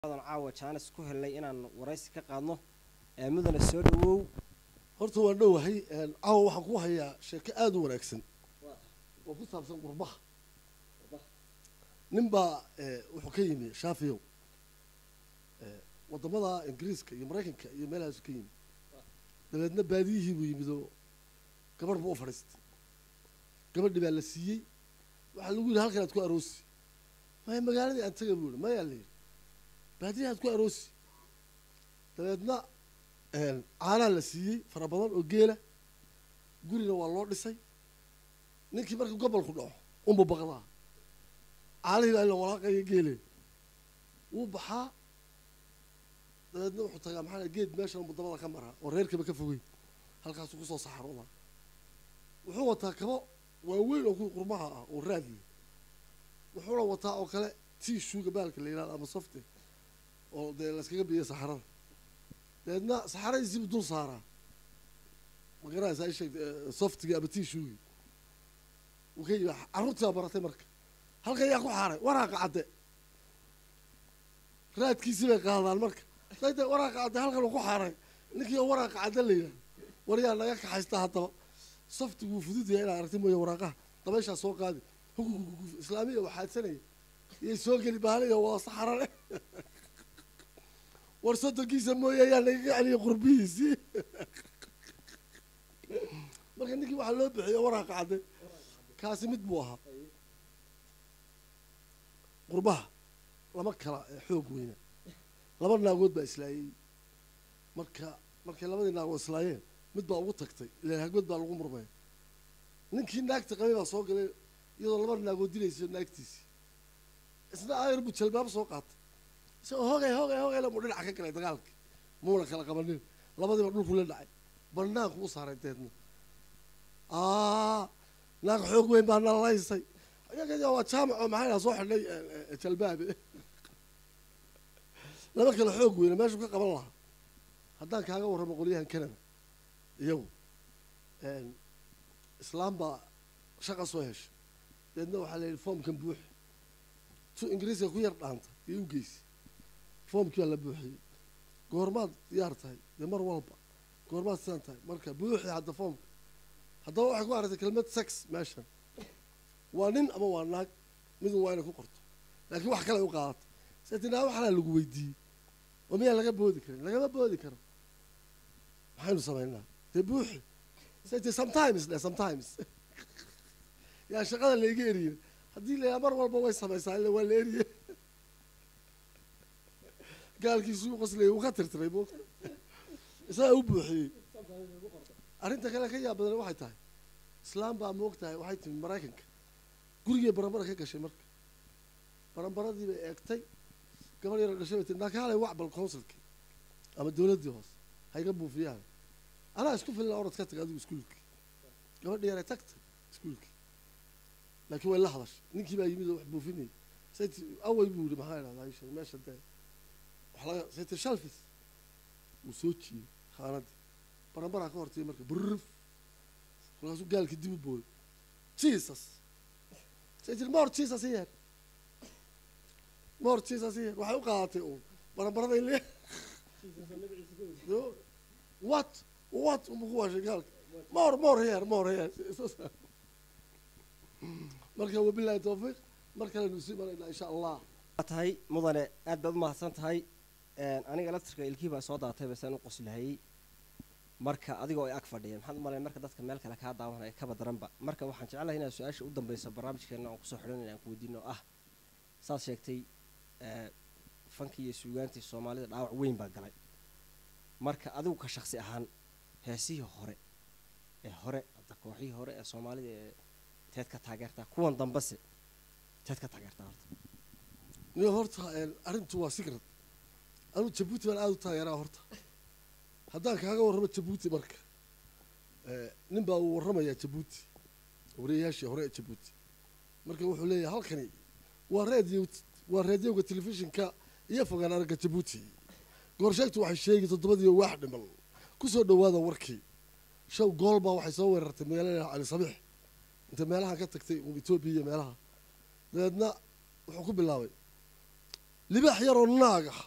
adan caawa jaanis ku helnay inaan waraysi ka qaadno ee mudane soo dhawow horta waan dhowahay caawa waxaan ku hayaa sheeko aada u wanaagsan oo ku saabsan qurbaha nin baa wuxuu ka yimi shaafiyow wadamada ingiriiska iyo maraykanka iyo meelahaasu ka yimi dabeedna baadiyihii buu yimid oo gabadh buu u fadhiistay gabadhi baa la siiyey waxaa lagu yidhi halkan aad ku aroosi maya magaaladii aan taga buu yihi mayaa la yidhi baadiyaha aad ku aroosi dabeedna caanaa la siiyey fara badan oo geela gurina waa loo dhisay ninkii markii gobolku dhaco unba baqdaa caanihii baa ila walaaqaya geele wuu baxaa dabeedna wuxuu tagaa maxaa geed meeshan mudamada ka maraa oo reerkaba ka fogeyn halkaasuu kusoo saxaroodaa wuxuu wataa kabo waaweyn oo kuwii qurmaha ah oo raadliya wuxuuna wataa oo kale tii shuuga baalka la yidhahdo ama softe oo dee layskaga biiya saxarada dabeedna saxaradiisiibuu dul saaraa ma garanaysaa isheeg softigii ama tii shuugii wuu ka yimi carruurtii baa baratay marka halkan yaa ku xaaray waraaqa cadde raadkiisii bay qaadaan marka dayda waraaqa cadde halkan uu ku xaaray ninkii oo waraaqa cadde la yidhahdo war yaa naga kaxaysta haddaba softigu wuu fudud yahay inaad aragti mooye waraaqaha dabayshaa soo qaadi huguguguf islaamiya waxaadsanaya iyay soo geli baaliya waa saxarale war soddonkiisa mooye ayaa nagaga celiyay qurbihiisii marka ninkii waxaa loo bixiye waraaqa cadde kaasi mid buu ahaa qurbaha lama kala xoog weyna laba naagood baa islaayey marka markay labadii naagood islaayeen mid baa ugu tagtay ilaan hagmad baa lagu murmay ninkii naagta qabay baa soo galay iyadoo laba naagood dilaysa naagtiisii isna aayar buu jalbaab soo qaatay isagoo hogay hogay hogay muu dhinaca ka galay dagaalkii muuna kala qabanin labadiiba dhulku la dhacay banaanku u saaray deedna naag xoog weyn baa nalaysay iyaga waa jaamac oo maxay soo xidhay jalbaabe laba kale xoog weyna meeshuu ka qaban lahaa haddaan kaaga warramo qolyahan canada iyagu islaam baa shaqa soo heshay deedna waxaa la yidhi foomkan buuxi tu ingiriiska ku yar dhaanta iyo u geysi foomkii baa la buuxiyey goormaad diyaar tahay dee mar walba goormaad sidaan tahay marka buuxi hadda foomka haddaba waxay ku aragtay kelmad sex meeshan waa nin ama waa naag midun waa inay ku qorto laakiin wax kale ay u qaadato setinaa waxalaa lagu weydiiyey oo miyaa laga boodi karin lagama boodi karo maxaynu samaynaa dee buuxi seti sometimes dhe sometimes yaa shaqada laiga eriye haddii la mar walba way samaysaa illa waa la eriye gaalkiisuu qoslayay uu ka tirtiray mo isagaa u buuxiyey arrinta kale ka yaab badan waxay tahay islaam baa moog tahay waxay timi maraykanka gurigay baranbara ka gashay marka baranbaradii bay eegtay gabar yaro dhashay bay tii nakaalay wacbal consulkii ama dawladdii hoose hayga buufiyaan anaa isku filna orad ka taga adigu iskuulkii gabadhi yaray tagtay iskuulkii laakiin way la hadashay ninkii baa yimid oo wax buufinayay sayt away buu yihi maxaa idhahdaa isha meesha dee wax laga sayt shalfis wuu soo jiiyey khaanadii baranbaraa ka hortay marka brrf markaasuu gaalkii dib u booday jesus say tir more jesus here more jesus here waxay u qaadatay uun baranbarada ile what what uma ku waashay gaalka more more here more here marka wabilahi tawfiiq mar kalenu sii maraynaa insha allah waa tahay mudane aad baad umahadsan tahay aniga laftirka ilkii baa soo daatay basaan u qoslahayey marka adigoo ay ag fadhiya maxaad u malay marka dadka meel kale kaa daawanaya kaba daranba marka waxaan jeclahay inaad su-aasha u dambeyso barnaamijkeena aan kusoo xidhan aan ku weydiino ah saad sheegtay fankii iyo suugaantii soomaalida dhaawac weyn baa galay marka adigu ka shaksi ahaan heesihii hore ee hore hadda kooxihii hore ee soomaalida ee teed ka taageertaa kuwan dambese teed ka taageertaa horta niyo horta arrintu waa sigrad anuu jabuuti baan aada u taageeraa horta haddaan kaaga warramo jabuuti marka nin baa uu warramayaa jabuuti wariyayaashii hore ee jabuuti marka wuxuu leeyahay halkani waa radio waa raadioga telefishinka iyo fogaan aragga jabuuti goorsheegtu waxay sheegi toddobadiiyo waax dhiman kusoo dhawaada warkii show gool baa waxay soo weerartay magaalada cali sabiix inta meelaha ka tagtay etoobiya iyo meelaha dabeedna wuxuu ku bilaabay libaax yaroo naag ah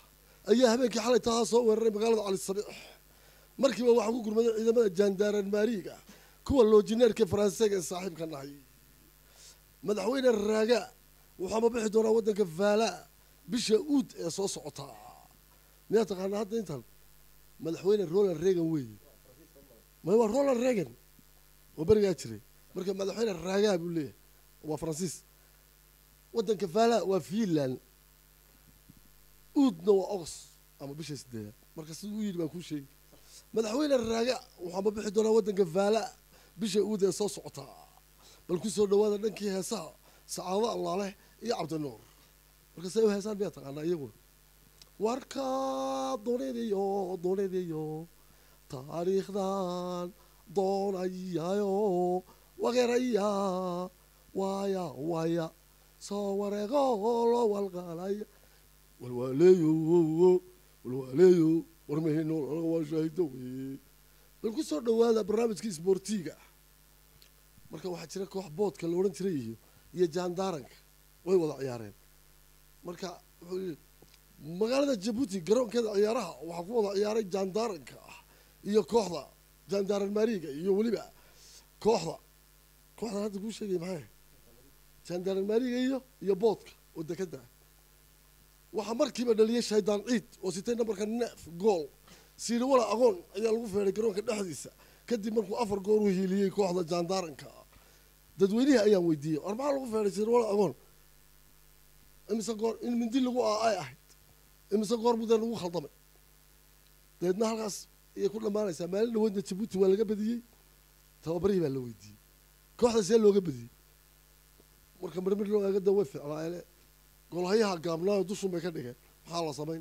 ayaa habeenkii xalay tahaa soo weeraray magaalada cali sabiix markiiba waxaa ku gurmaday ciidamada jaandaaran maariiga kuwa loojineerka faransiiga ee saaxiibka nahay madaxweyne raaga wuxuu ama bixi doonaa waddanka vaala bisha uud ee soo socota miyaa taqaanaa hadda intan madaxweyne roland reagan weeye may waa roland reagan oo berigaa jiray marka madaxweyne raagaa buu leeyahay waa faransiis waddanka vaala waa finland uudna waa ogos ama bisha sideedaad marka siduu u yidhi baan kuu sheegi madaxweyne raaga wuxuu ama bixi doonaa waddanka vaala bisha uud ee soo socota bal ku soo dhawaada dhankii heesaha sacaado allaaleh iyo cabdinuur marka say u heesaan miyaa taqaanaa iyaguna warka doonadiyo doonadiyo taariikhdan doonayayo wageraya waya waya soo wareego loo walqalaya walwaaleeyo walwaaleeyo warmahino anaga waa shaahido weye bal ku soo dhawaada barnaamijkii isboortiga marka waxaa jira koox boodka la odhan jiray iyo iyo jaandaaranka way wada ciyaareen marka wuxuu yidhi magaalada jabuuti garoonkeeda ciyaaraha waxaa ku wada ciyaaray jaandaaranka ah iyo kooxda jaandaaran maariga iyo weliba kooxda kooxdan hadda kuu sheegay maxay jaandaaran maariga iyo iyo boodka oo dekada ah waxaa markiiba dhaliyay shaydaan ciid oo sitay nambarka neef gool siiri wala aqoon ayaa lagu feeray garoonka dhexdiisa kadib markuu afar goor u hiiliyey kooxda jaandaaranka ah dadweynihii ayaan weydiiyey war maxaa lagu feeray siiri wala aqoon imise goor in mindi lagu aa ay ahayd imise goor mudee lagu khaldamay dabeedna halkaas ayay ku dhammaanaysaa maalin dhaweydna jabuuti waa laga badiyey tababarihii baa la weydiiyey kooxda see looga badiyey marka marmir loo eega da way ficlaayele golhayaha gaabnaayo dushun bay ka dhigeen maxaa la samayn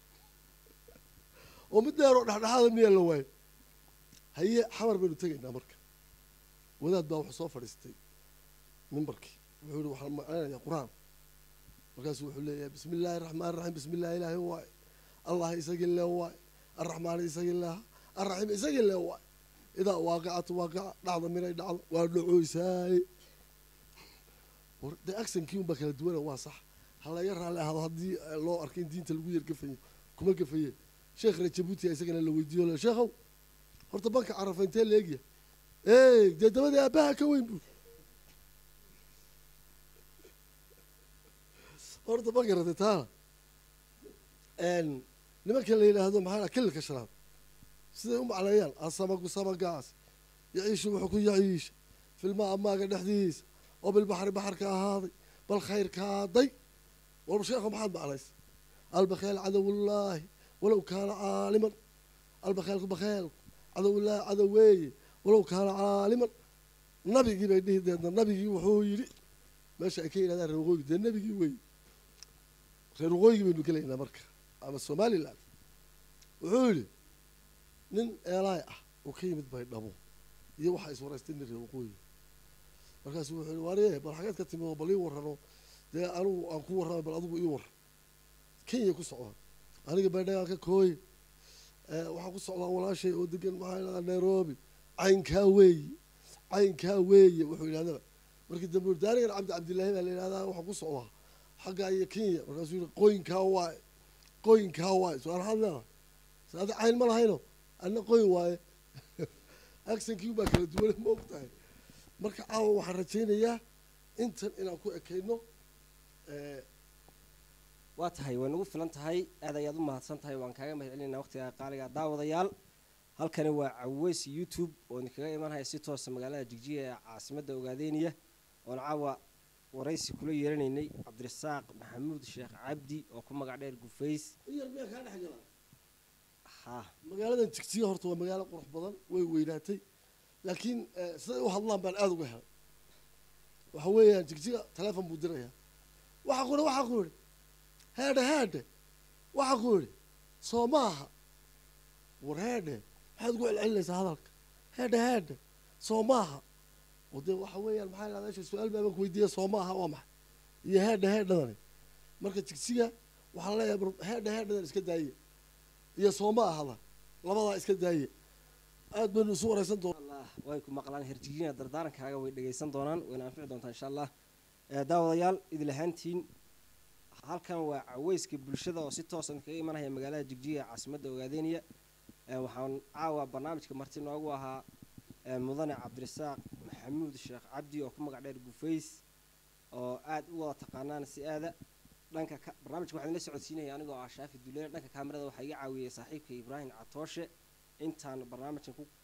oo mid dheer oo dhexdhexaada miyaa la waayo haye xamar baynu tegaynaa marka wadaad baa wuxuu soo fadhiistay mimbarkii wuxuu yihi waxaan macnaynayaa qur-aan markaasuu wuxuu leeyahay bismi illaahi raxmaan raxiim bismi illahi ilaahi waay allah isagii lee waay arraxmaan isagii leeha arraxiim isagii lee waay idaa waaqicatu waaqica dhacda minay dhacdo waa dhacoysaaye dee aksankii unbaa kala duwana waa sax ha laga raalli ahdo haddii loo arkay in diinta lagu yar gafayo kuma gafaye sheekhna jabuuti isagana la weydiiyo le sheekhow horta banka carafa intee la egya ey dee dabadii aabbaha ka weyn buu horta ma garatay taana nimanka la yidhaahdo maxaa kililka shanaad siday u macneeyaan asamagu samagaas yaciishu wuxuu ku yaciisha filma amaaga dhexdiisa oo bilbaxri baxarka ahaaday bal khayrkaaday war sheekho maxaad macnaysa albakeel cadowullaahi walow kaana caaliman albakeelku bakeelku cadowullaahi cadow weeye walow kaana caaliman nabigii bay dhihi deedna nabigii wuxuu yidhi meesha ay ka yidhahdaan reer waqooyi dee nabigii weeye reer waqooyigii baynu gelaynaa marka ama somaliland wuxuu yidhi nin eelaay ah oo ka yimid baydhabo iyo waxaa iswaraystay nin reer waqooyi markaasuu wuxuu yihi waariye bal xageed ka timi oo bal ii warrano dee anigu aan ku warramay bal adigu ii warran kenya ku socdaa aniga baydhagaan ka kooye waxaan ku socdaa walaashay oo degan maxaa yidhahdaa nairobi caynkaa weeye caynkaa weeye wuxuu yidhahdaba markii dambe uri daanigan cabdi cabdillaahi baa la yidhahdaa waxaan ku socdaa xaggaa iyo kenya markaasuu yihi qoyinkaa waaye qoyinkaa waaye su-aal maxaad leedahay se adi cayn ma lahayno adna qoyn waaye aksankii baa kala duwane ma og tahay marka caawa waxaan rajaynayaa intan inaan ku ekayno waa tahay way nagu filan tahay aad ayaad u mahadsan tahay waan kaaga mahad celinayna waqtiga qaaliga daawadayaal halkani waa caweys youtube oo idinkaga imanhaya si toosa magaalada jigjiga ee caasimadda ogaadeynaya oon caawa waraysi kula yeelanaynay cabdirasaaq maxamuud sheekh cabdi oo ku magac dheer gufays yar miyaa kaa dhex galaa ha magaaladan jigjiga horta waa magaalo qurux badan way weynaatay laakiin siday u hadlaan baan aada uga helay waxa weeyaan jigjiga taleefon buu dirayaa waxaa ku ihi waxaa ku idhi heedhe heedhe waxaa ku idhi soo maaha war heedhe maxaad ugu celcelinaysaa hadalka heedhe heedhe soo maaha oo dee waxa weeyaan maxaa la meesha su-aal baaban ku weydiiya soo maaha waa maxay iyo heedhe heedhadani marka jigjiga waxaan leeyahay bar heedhe heedhadan iska daaye iyo soo ma ahada labadaa iska daaye aad baynu isu waraysan doona allah way ku maqlaan herjigina dardaarankaaga way dhegaysan doonaan wayna anfici doontaa insha allah daawadayaal idil ahaantiin halkan waa caweyska bulshada oo si toosan kaga imanaya magaalada jigjiga ee caasimadda ogaadeynaya Ee, waxaan caawa barnaamijka marti noogu ahaa ee, mudane cabdirasaaq maxamuud sheekh cabdi oo ku magac dheer gufays oo aad u wada taqaanaan si aada dhanka ka barnaamijka waxaan la socodsiinaya anigoo ah shaafi duleer dhanka kaamirada waxaa iga caawiyey saaxiibka ibraahim catooshe intaan barnaamijkan ku